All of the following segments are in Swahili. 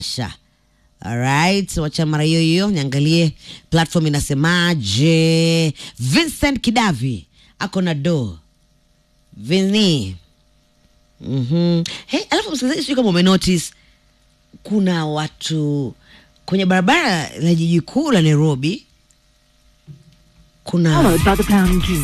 sha Alright, wacha mara hiyo hiyo niangalie platform inasemaje. Vincent Kidavi ako na do Vini. Mhm. Hey, alafu msikilizaji, sijui kama umenotice kuna watu kwenye barabara la jiji kuu la Nairobi kuna Followed by the pound key.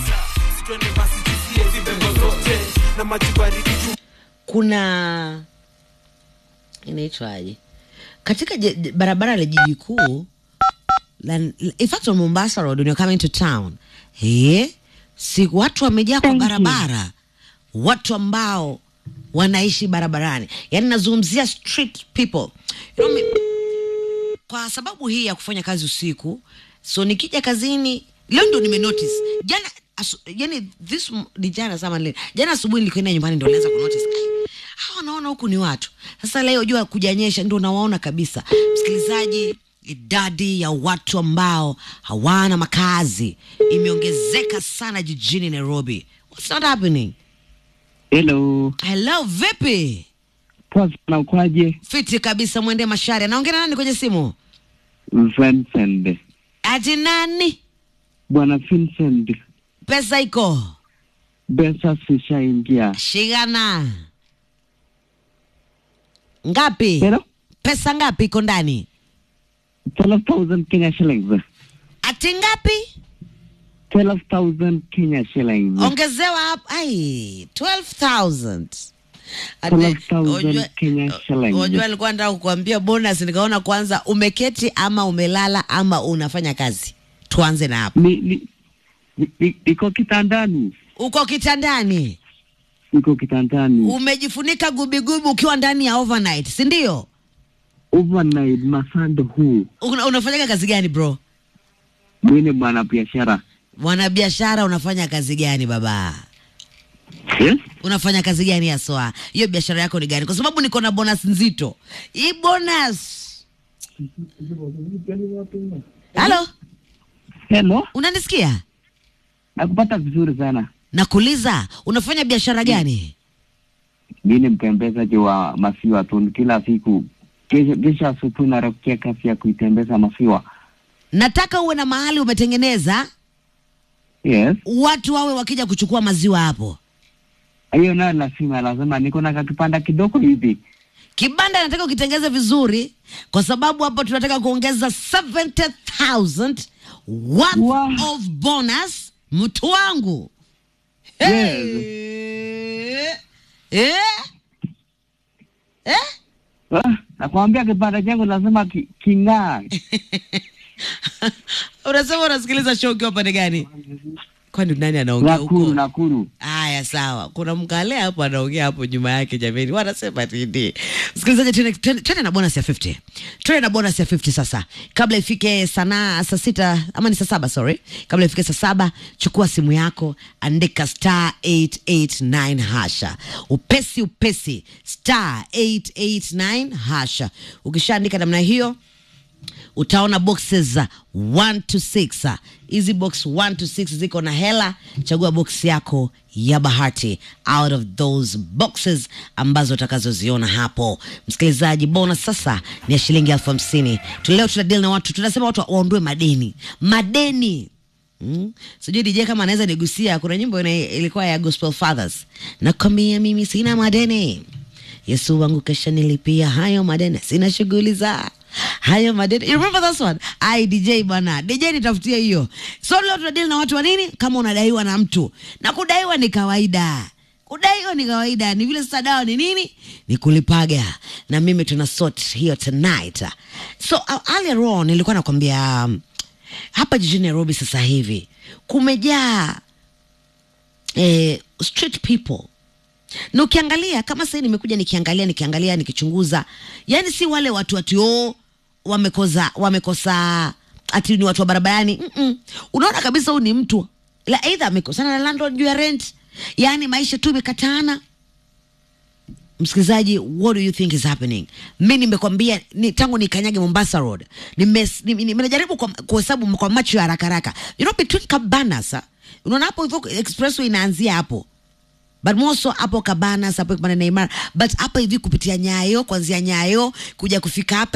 kuna inaitwaje katika je- je- barabara la jiji kuu la, in fact on Mombasa Road when you're coming to town eh, si watu wamejaa kwa Thank you. barabara, watu ambao wanaishi barabarani, yaani nazungumzia street people you know, mi- kwa sababu hii ya kufanya kazi usiku, so nikija kazini leo ndo nimenotice jana asu, yani this m- ni jana sama leo jana asubuhi nilikwenda nyumbani ndo nilianza kunotice "Ai, hawa naona huku ni watu sasa leo jua kujanyesha ndo nawaona kabisa msikilizaji idadi ya watu ambao hawana makazi imeongezeka sana jijini nairobi what's not happening Hello, hello vipi poa sana, ukwaje? fiti kabisa mwende mashari anaongea na nani kwenye simu Vincent, ati nani bwana Vincent, pesa iko pesa zishaingia. shigana ngapi Hello, pesa ngapi iko ndani 12,000 Kenya shillings. ati ngapi 12,000 Kenya shillings. ongezewa hapo ai 12000 Ate- 12,000 unajua- Kenya shillings. unajua alikuwa nataka kukuambia bonus nikaona kwanza umeketi ama umelala ama unafanya kazi tuanze na hapo Ni, ni, ni, ni, niko kitandani, uko kitandani niko kitandani. umejifunika gubigubi ukiwa ndani ya overnight si ndio Overnight masando huu, Una, unafanyaga kazi gani bro mimi ni bwana biashara. mwanabiashara unafanya kazi gani baba Yes? unafanya kazi gani haswa hiyo biashara yako ni gani kwa sababu niko na bonus nzito hii bonus halo Hello, unanisikia nakupata vizuri sana. nakuuliza unafanya biashara gani Mimi ni mtembezaji wa maziwa tu, kila siku kesho kesho asubuhi narokia kazi ya kuitembeza maziwa. nataka uwe na mahali umetengeneza Yes. watu wawe wakija kuchukua maziwa hapo hiyo nayo lazima lazima niko na kakipanda kidogo hivi kibanda nataka ukitengeze vizuri kwa sababu hapo tunataka kuongeza 70000 worth Wow. of bonus mtu wangu hey. eh? Eh? Ah, nakwambia kipanda changu lazima ki, king'aa unasema unasikiliza show ukiwa pande gani kwani nani anaongea nakuru huko nakuru haya sawa kuna mkale hapo anaongea hapo nyuma yake jameni wanasema nini msikilizaji tuende- tuende tuende na bonus ya 50 tuende na bonus ya 50 sasa kabla ifike sanaa saa sita ama ni saa saba sorry kabla ifike saa saba chukua simu yako andika star 889 hasha upesi upesi star 889 hasha ukishaandika namna hiyo utaona boxes za 1 to 6 hizi box 1 to 6 ziko na hela chagua box yako ya bahati out of those boxes ambazo utakazoziona hapo msikilizaji bonus sasa ni ya shilingi elfu hamsini Tu- leo tuna deal na watu tunasema watu waondoe madeni madeni Mm. sijui dj kama anaweza nigusia kuna nyimbo ina- ilikuwa ya gospel fathers nakwambia mimi sina madeni yesu wangu kesha nilipia hayo madeni sina shughuli za hayo madeni you remember this one ai dj bwana dj nitafutia hiyo so leo tunadili na watu wa nini kama unadaiwa na mtu na kudaiwa ni kawaida kudaiwa ni kawaida ni vile sasa dawa ni nini ni kulipaga na mimi tuna sort hiyo tonight so uh, earlier on nilikuwa nakwambia um, hapa jijini nairobi sasa hivi kumejaa eh, street people na ukiangalia kama sahii nimekuja nikiangalia nikiangalia nikichunguza yani si wale watu wati o wamekosa wamekosa ati ni watu wa barabarani Mm-mm. unaona kabisa huyu ni mtu la eidha amekosana na landlord juu ya rent yaani maisha tu imekatana msikilizaji what do you think is happening mi nimekwambia ni, tangu nikanyage mombasa road nimes- nime- nime- nimejaribu kwa- kuhesabu kwa macho ya haraka haraka you know between cabanas ah, unaona hapo hivyo expressway inaanzia hapo but moso hapo Cabanas hapo Kibanda Neymar, but hapa hivi kupitia Nyayo, kuanzia Nyayo kuja kufika hapa